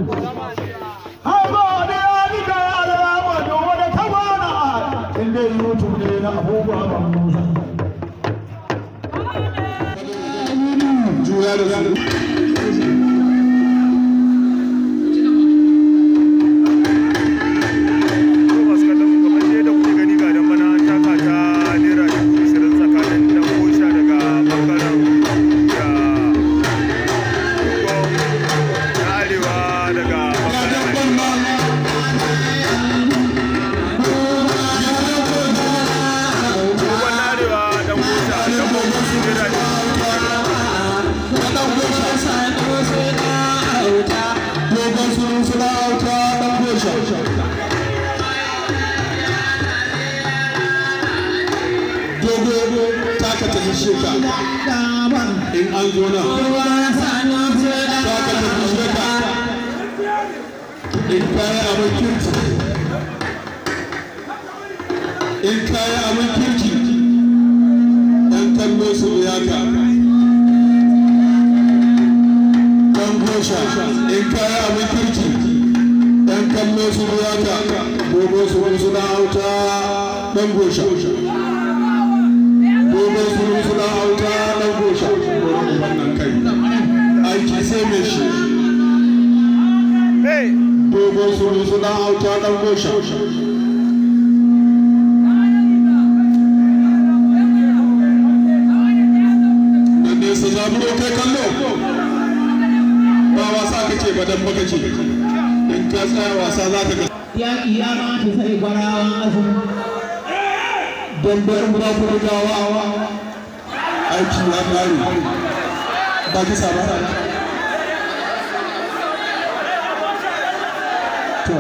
Juya da su. masu kallon mu kamar dai da kuke gani ga dan bana taka ta naira dubu ishirin tsakanin dan kosha daga bangaren da na arewa daga bangaren dogon na arewa dan kosha dan bambanci naira Dogon sun suna auta ɗan gosha. Dogo taka ta hishe ka. In an zo nan. Taka ta hishe ka. In kaya abin kirki. In kaya abin kirki. ‘Yan kallo su biya ka. ɗan gosha in kaya abin kirki ɗan kallo su biya ka dogo su wani suna auta ɗan gosha dogo su wani suna auta ɗan gosha wurin wannan kai aiki sai mai shi Hey! dogo su wani suna auta ɗan gosha da nesa zaburo kai kallo ba wasa kake ba dan baka ce in ka tsaya wasa za ka ga yaƙi ya mata sai gwarawan asu don bayar mu ku gawa aiki ya kare ba kisa ba to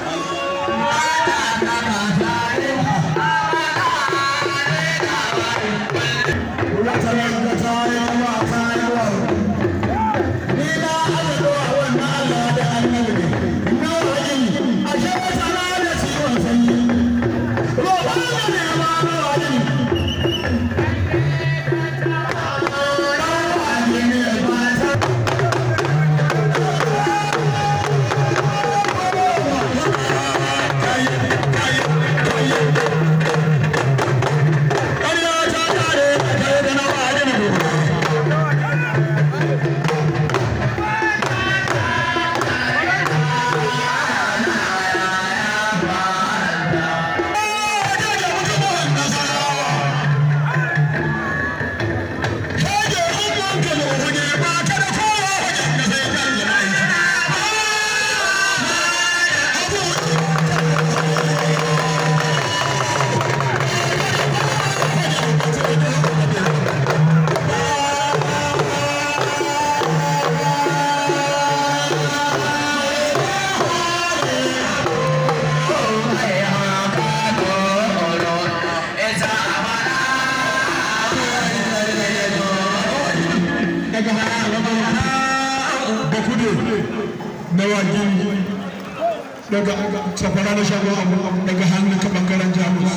na wajen daga safara na shagon abu daga hannun ka bangaren jamus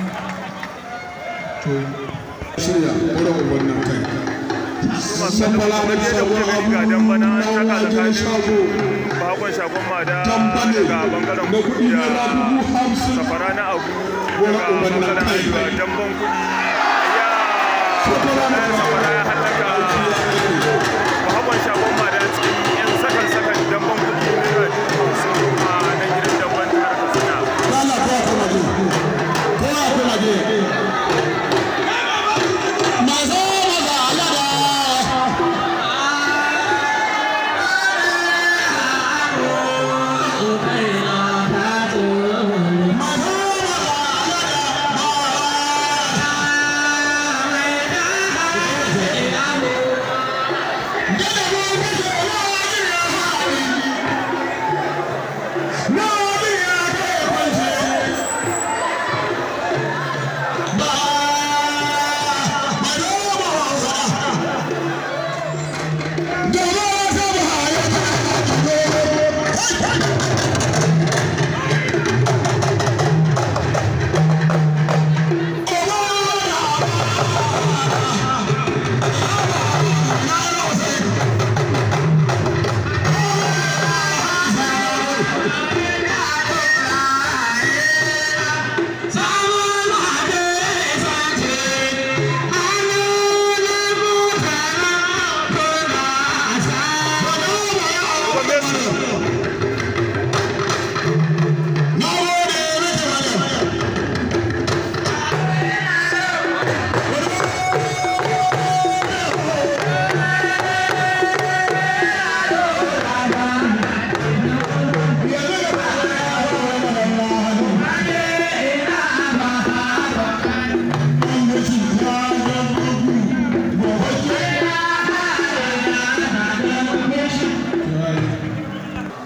to shirya wurin wannan kai masu kallon mu kamar dai da kuke gani ga dan bana taka tsakanin bakon shagon mada daga bangaren kudu da safara na abu daga bangaren arewa damban kudi ya safara ya hallaka bakon shagon mada cikin yan sakan sakan damban kudi naira dubu hamsin a nan gidan damban jihar katsina Lala kowa kuma je. Kowa kuma je. Masu maza alada.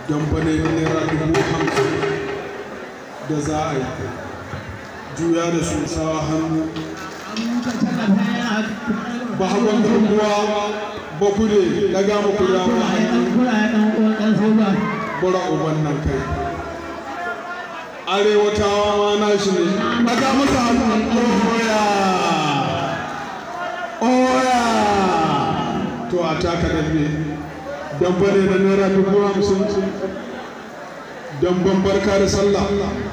don bane na naira dubu hamsin da za a yi juya da su sawa hannu ba hakan garkuwa ba ku ne na gama ku dama bara uban nan kai arewatawa ma na shi ne na ga masa hannu oya oya to a taka dambe dambe ne na naira dubu hamsin damben barka da sallah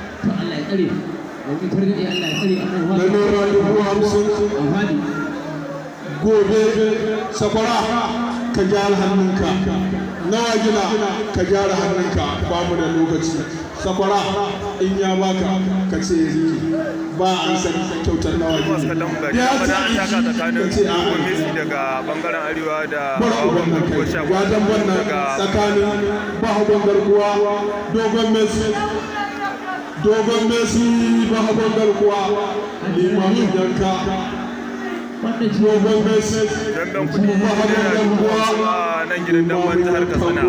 na naira dubu hamsin gobe sakwara ka gyara hannunka nawa gina ka gyara hannunka ba mu da lokaci sakwara in ya baka ka ce riki ba an san kyautar nawa gina ya ce ka ce a Messi daga bangaren arewa da bara uban nan kai ya dan wannan tsakanin bahagon garkuwa dogon messi dogon messi bahagon garkuwa limamin yanka dogon messi dandan kudi naira dubu hamsin a nan gidan damban jihar katsina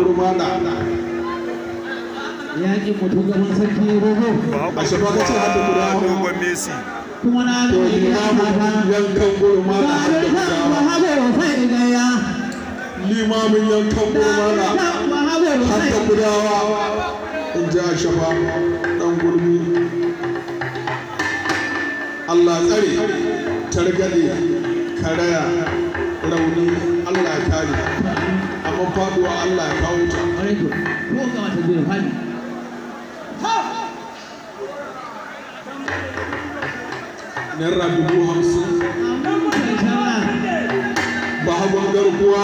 yaƙin mutu gaban sarki rogo ba A shafa ka ce hada guda kuwa hawa. dogon messi kuma na to ga limamin yankan gurmana har da gudawa limamin yankan gurmana har da gudawa in ji a shafa dan gurmi Allah tsare targaɗe karaya rauni Allah ya kare amma faduwa Allah ya kawo ta naira dubu hamsin ba hagon garkuwa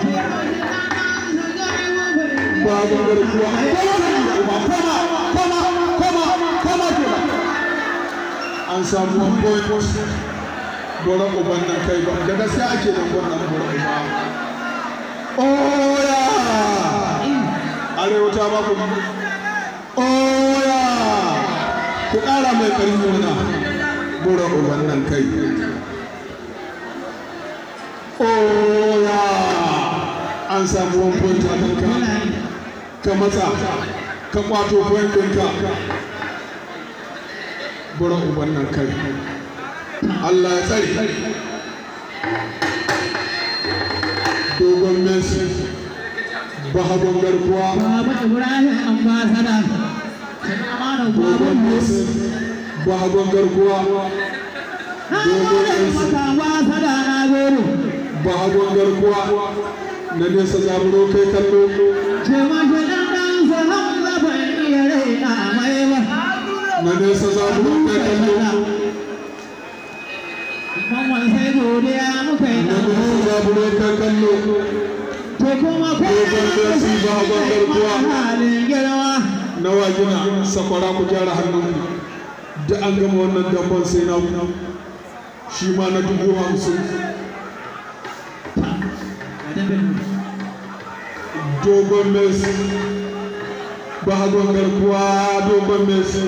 ba hagon garkuwa koma koma koma koma koma an samu one point bora uban nan kai ba da gaskiya ake nan wannan bora uba oya arewa ta ba ku oya ku ƙara mai ƙarfi mana bora uban nan kai oya an samu one point a kanka ka matsa ka kwato point ɗinka bora uban nan kai Allah ya tsare dogon messi bahagon garkuwa dogon messi bahagon garkuwa dogon messi bahagon garkuwa na nesa zaburo kai kallo na nesa zaburo kai kallo Mamman sai godiya muka yi na nesa zaburo kai kallo To kuma Dogon Messi bahagon garkuwa halin girma na wagina sakwara ku gyara hannunku da an gama wannan damban sai na ku shi ma na dubu hamsin dogon messi bahagon garkuwa dogon messi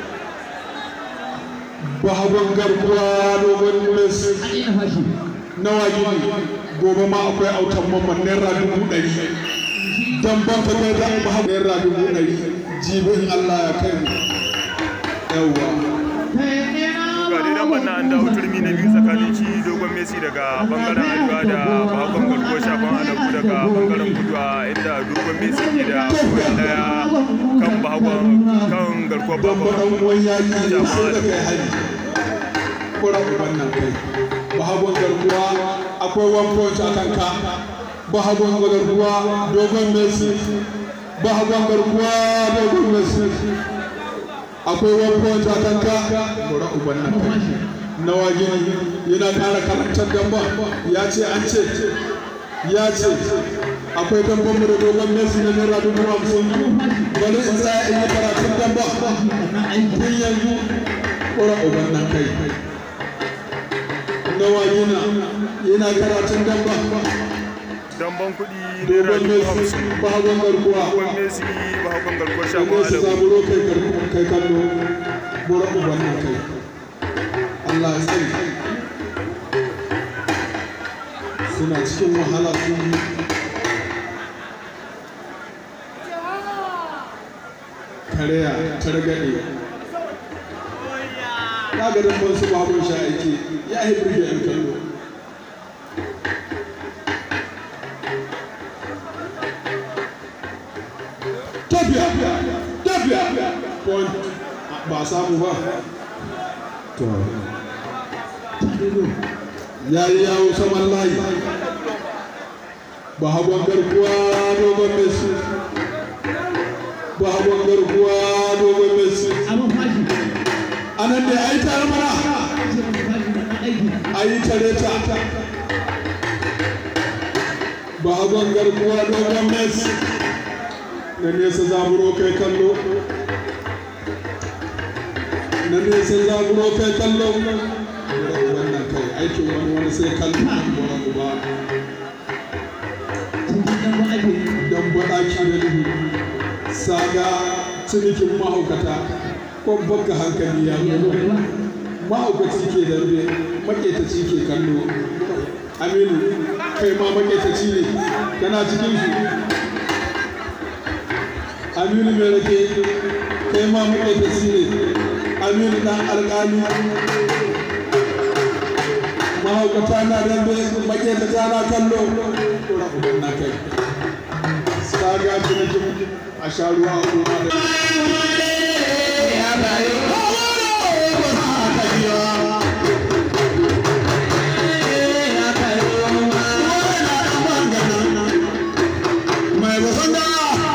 bahagon garkuwa dogon messi na wagini gobe ma akwai autan mamman naira dubu ɗari damban ka kai da bahagon naira dubu ɗari jibin allah ya kai mu yawwa ga dai dan banna an dawo turmi na biyu tsakanin shi dogon messi daga bangaren arewa da bakon garkuwar shafan alamu daga bangaren kudu a inda dogon messi ke da koya daya kan bakon kan garkuwar don bakon baɗan uwan yaƙi ne sai da kai hari kura uban nan kai bahagon garkuwa akwai one point a kanka bahagon garkuwa dogon messi bahagon garkuwa dogon messi akwai one point a kanka kura uban nan kai nawa gini yana ƙara karantar damba ya ce an ce ya ce akwai damban mu da dogon messi na naira dubu hamsin bari in tsaya in yi karatun damba tun yanzu ƙura uban nan kai nawa yana yana karatun damba damban kuɗi naira dogon dubu messi hamsin bahagon garkuwa dogon messi bakon garkuwar da shafan nesa alamu zaburo kai garkuwa kai kallo ƙura uban nan kai Allah ya tsare suna cikin wahala sun yi kareya targaɗe ya ga dan su babun sha aiki ya yi burge yan kallo tafiya tafiya point ba samu ba to ya yi yawo saman layi ba hagon garkuwa dogon mesu ba hagon garkuwa dogon mesu abin fashi anan da ya yi tare mana ce abin fashi da na aiki a yi tare ta ba hagon garkuwa dogon mesu na nesa zaburo kai kallo na nesa zaburo kai kallo wannan kai aikin wani wani sai kallo wani uba cikin dan ba ake don baɗaki da duhu saga cinikin mahaukata ko baka hankali ya ya zo zo ba mahaukaci ke dambe maƙetaci ke kallo aminu kai ma maƙetaci ne kana cikin su aminu mai rake kai ma maƙetaci ne aminu ɗan alƙali mahaukata na dambe maƙetata na kallo ɗora uban na kai saga cinikin a sha ruwa a goma da mai basan da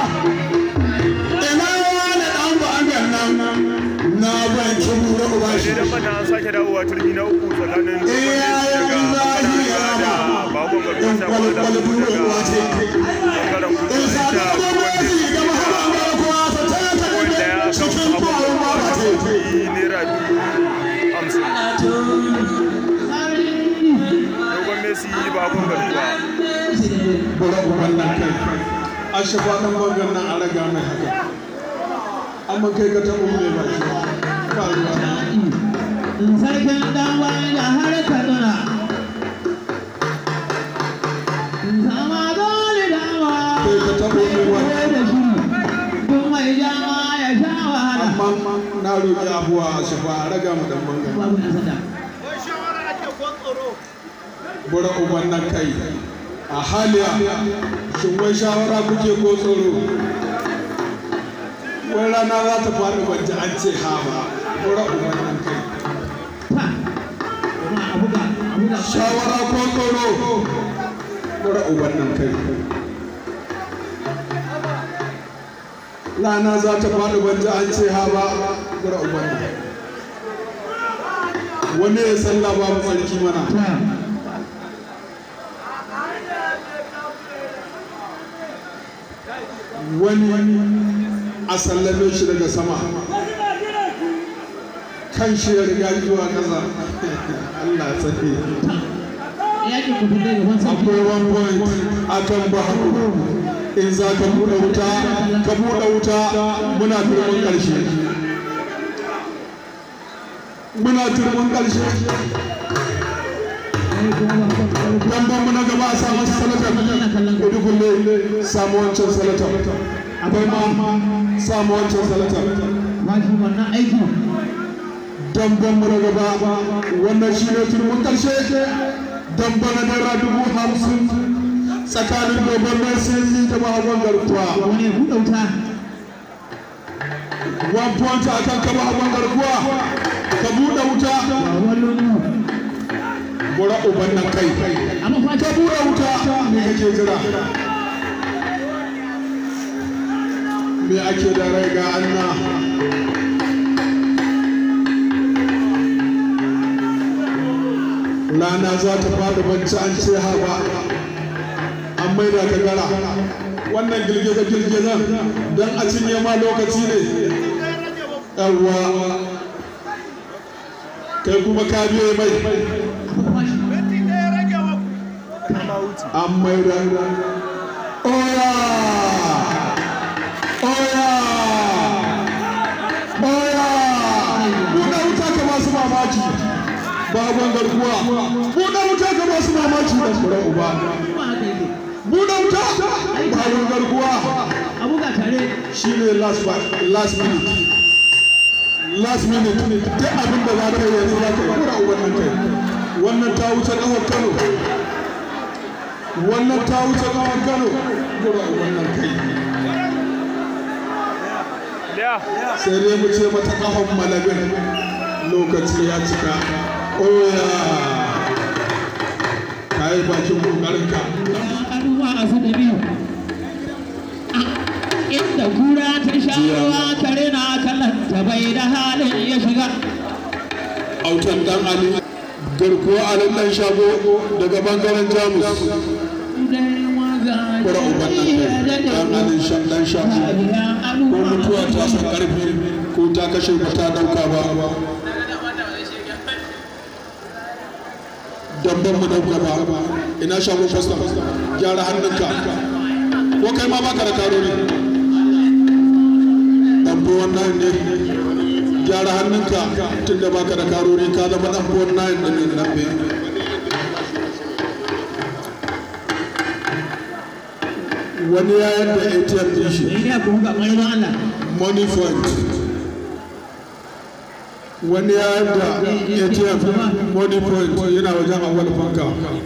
ina wani ɗan ba'angan nan na ban kibu da uba shi idan bana an sake dawowa turmi na uku tsakanin iyayen zahi ya da ba bakon garkuwa in shagon da kwalkwal duro uwa ce bangaren kudu in sa da da gwamnati ga mahaɓar garkuwa ta tare ta wanda ya ɗaɗe kan cikin tuwon ba ba ce kuɗi naira dubu hamsin dogon messi bakon garkuwa bura uban nan kai a shafa ɗan bangan nan a raga mai haka amma kai ka taɓa mai baki ba ruwa na sarkin dan wani da har kaduna sama dole dama kai ka taɓa mai koyar baki da shi duk mai jama ya sha wahala amma na roƙi abuwa a shafa a raga mu ɗan bangan babu na sada bura uban nan kai a haliya shin wai shawara kuke ko tsoro wai rana za ta faɗi ban ji an ce ha ba bura uban nan kai ta kuma a buga a buga shawara ko tsoro bura uban nan kai rana za ta faɗi ban ji an ce ha ba bura uban nan wani ya san babu sarki mana ta wani a sallame shi daga sama kan shi ya riga zuwa ƙasa Allah ya sani yakin mutum da gaban sarki akwai one point a kan baharu in za ka buɗe wuta ka buɗe wuta muna turmin ƙarshe muna turmin ƙarshe ai kuma ba ba ba lambar mu na gaba a samu salatar kudu kulle samu wancan salatar akwai ma samu wancan salatar ba shi wannan aiki damban mu na gaba wannan shi ne turmin ƙarshe damba na naira dubu hamsin tsakanin dogon messi da mahagon garkuwa wani ya buɗe wuta one point a kan ka mahagon garkuwa ka buɗe wuta ba wani bura uban nan kai amma fa ka buɗe wuta me kake jira me ake da rai ga anna rana za ta fada bacci an ce ha ba an maida ka gara wannan girgiza girgizan don a cinye ma lokaci ne yawwa kai kuma ka biye mai an maida oya oya oya buɗe wuta ka masu mamaki baban garkuwa buɗe wuta ka masu mamaki da tsoron uba kuma haka yake buɗe wuta baban garkuwa a buga tare shine last ba- last minute last minute duk abin da za ka yi yanzu za ka yi kura wannan kai wannan ta wuce kawar kano wannan ta wuce kawar kano kura wannan kai liya sai dai mu ce mata kafan malabin lokaci ya cika oya ka yi bakin kokarinka anuwa a su da biyu inda kura ta sha ruwa kare na kallon ta bai da halin ya shiga autan dan ali garkuwa alin dan shago daga bangaren jamus kura uban nan kai dan alin sha- dan shago ko mutuwa ta san karfi ko ta kashe ba ta dauka ba damban mu dauka ba ina shago fasta gyara hannunka ko kai ma baka da karori dambo wannan ne gyara hannunka tunda baka da karori ka zama dambo wannan din nan be wani ya yadda ATM din shi ne ku ga ƙwarin Allah money fund wani ya yadda ATM money fund yana wajen awal fanka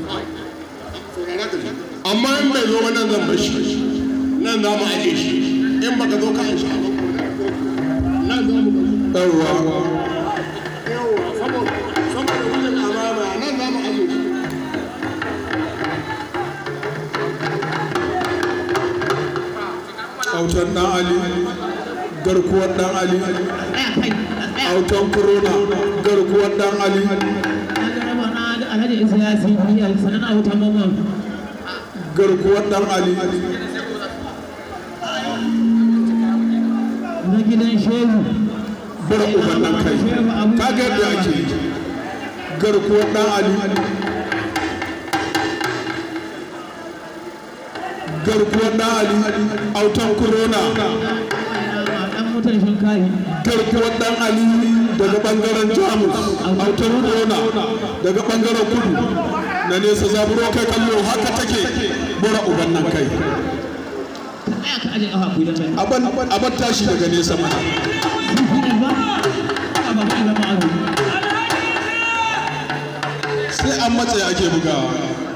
amma in bai zo wannan zan bar shi nan za mu aje shi in baka zo kan shi nan za mu bar shi yawa yawa saboda saboda wannan amana nan za mu aje shi autan dan ali garkuwar dan ali tsaya kai tsaya autan corona garkuwar dan ali raba na da alhaji isa ya si biyar sanan a wutan mamman garkuwar dan ali na gidan shehu bar uban nan kai ka ga yadda ake yi garkuwar dan ali garkuwar dan ali autan corona dan mutan shinkafi garkuwar dan ali daga bangaren jamus autan corona daga bangaren kudu na nesa zaburo kai kallo haka take bura uban nan kai tsaya ka aje ƙafa ku da kai aban aban tashi daga nesa mana ba ba ba ba ba sai an matse ake bugawa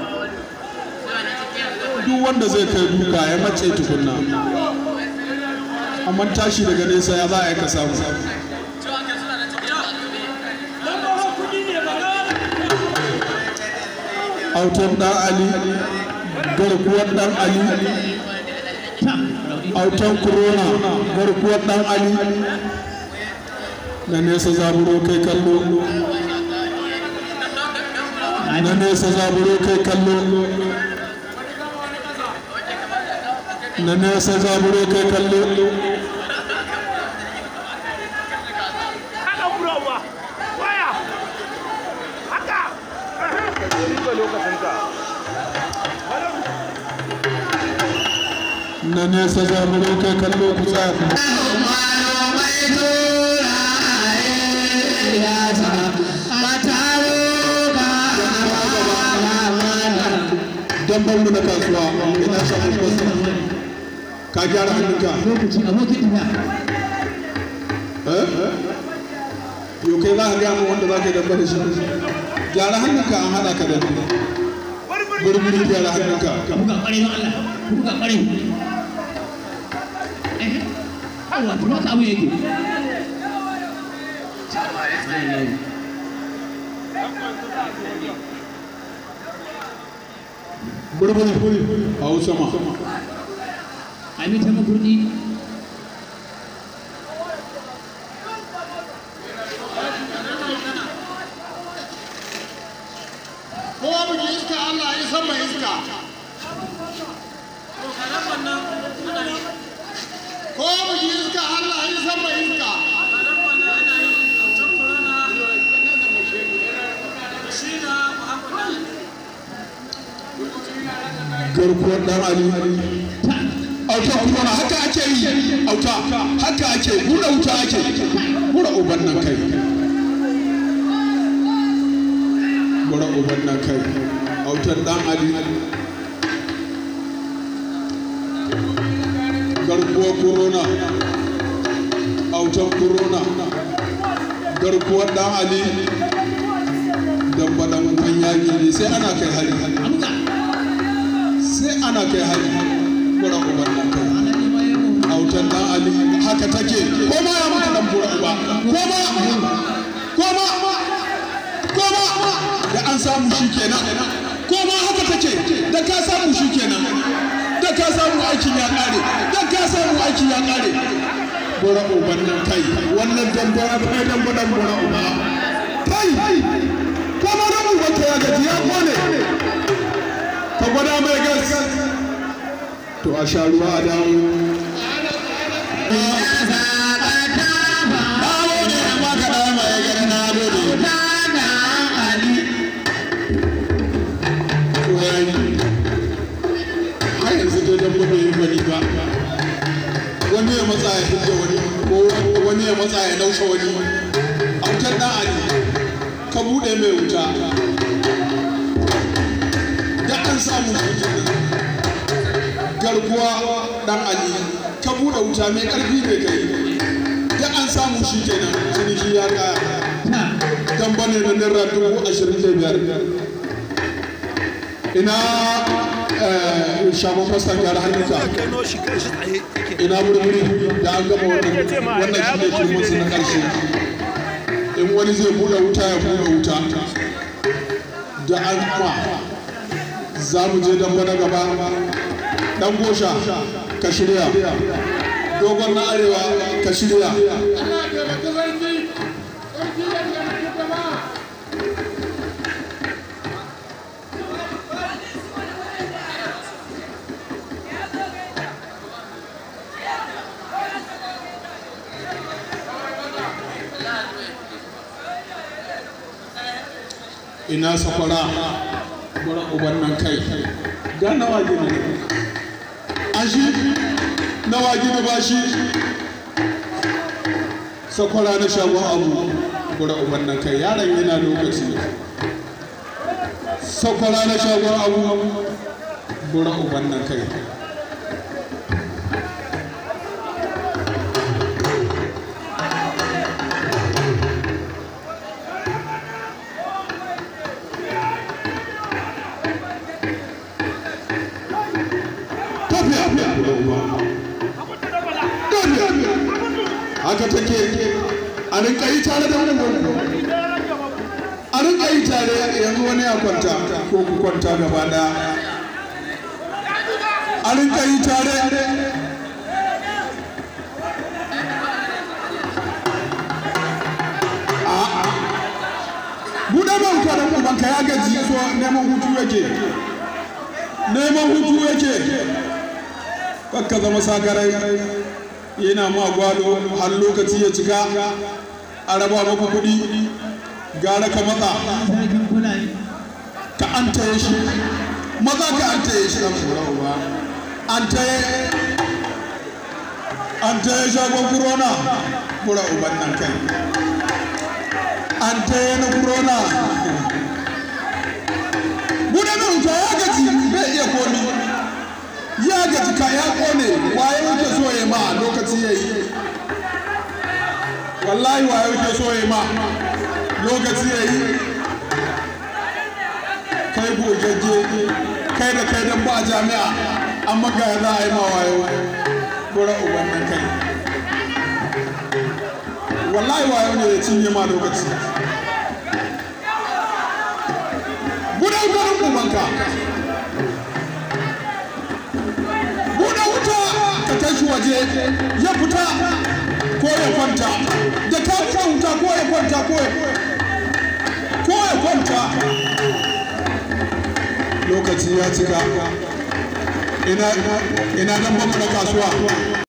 duk wanda zai kai duka ya matse tukunna amma tashi daga nesa ya za a yi ka samu autan dan ali garkuwar dan ali autan corona garkuwar dan ali na nesa zaburo kai kallo na nesa zaburo kai kallo na nesa zaburo kai kallo haka burawa waya haka riba lokacinka na nesa zaburo kai kallo ku tsaya ku damban mu na kasuwa ina samun kwasa ka gyara hannunka lokaci abokin tafiya eh yau kai za ka gaya mu wanda za ka yi damba da shi gyara hannunka an hada ka da ni burburi gyara hannunka buga ƙwarai don Allah buga ƙwarai eh Allah to haka abu yake burburi a wuce ma a bi ta makurdi ko mu ji iska Allah ya san mai iska ko mu ji iska Allah ya san mai iska garkuwar dan ali auta kuma na haka ake yi auta haka ake hura wuta ake hura uban nan kai hura uban nan kai autar dan ali garkuwar corona autan corona garkuwar dan ali dambadan kan yaƙi ne sai ana kai hari sai ana kai hari kura uban nan kai autan dan ali haka take ko ma ya maka dan bura uba ko ma ko ma ko ma da an samu shi kenan ko ma haka take da ka samu shi kenan da ka samu aikin ya kare da ka samu aikin ya kare bura uban nan kai wannan dambara kai damba dan bura uba kai ko ma dan uban ka ya gaji ya kone ka gwada mai gas to a sha ruwa a dawo har yanzu dai dan bai yi wani ba wani ya matsa ya hidda wani ko wani ya matsa ya naushe wani autar dan ali ka bude mai wuta da an samu garkuwa dan ali ka bude wuta mai karfi ne kai da an samu shi kenan ciniki ya kaya dan bane na naira dubu ashirin da biyar ina shagon fasa gyara hannunka ina murmuri da an gama wannan wannan shi ne turmusu na ƙarshe in wani zai buɗe wuta ya buɗe wuta da an ma za mu je dan na gaba dan gosha ka shirya dogon na arewa ka shirya ina sakwara gwara uban nan kai ga nawa gini an shi nawa gini ba shi sakwara na shagon abu gwara uban nan kai yaron yana lokaci sakwara na shagon abu gwara uban nan kai haka take a rinka yi tare da wani a rinka yi tare yanzu wani ya kwanta ko ku kwanta gaba daya a rinka yi tare buɗe man kwanan ubanka ya gaji so neman hutu yake neman hutu yake kakka zama sakarai yana ma gwado har lokaci ya cika a raba maka kuɗi gara ka matsa ka an taye shi maza ka an taye shi ɗan kura uba an taye an taye shagon kurona kura uban nan kai an taye na kurona buɗe mai wuta ya gaji bai iya komi ya gaji ka ya kone waye yake so ya ma lokaci ya yi wallahi waye yake so ya ma lokaci ya yi kai gogagge kai da kai dan ba jami'a amma ga ya za a yi ma wayo gora uban nan kai wallahi wayo ne ya cinye ma lokaci gudan gudan ubanka buɗe wuta ka kai shi waje ya fita ko ya kwanta da ka fita wuta ko ya kwanta ko ya ko ya kwanta lokaci ya cika ina ina nan bamu na kasuwa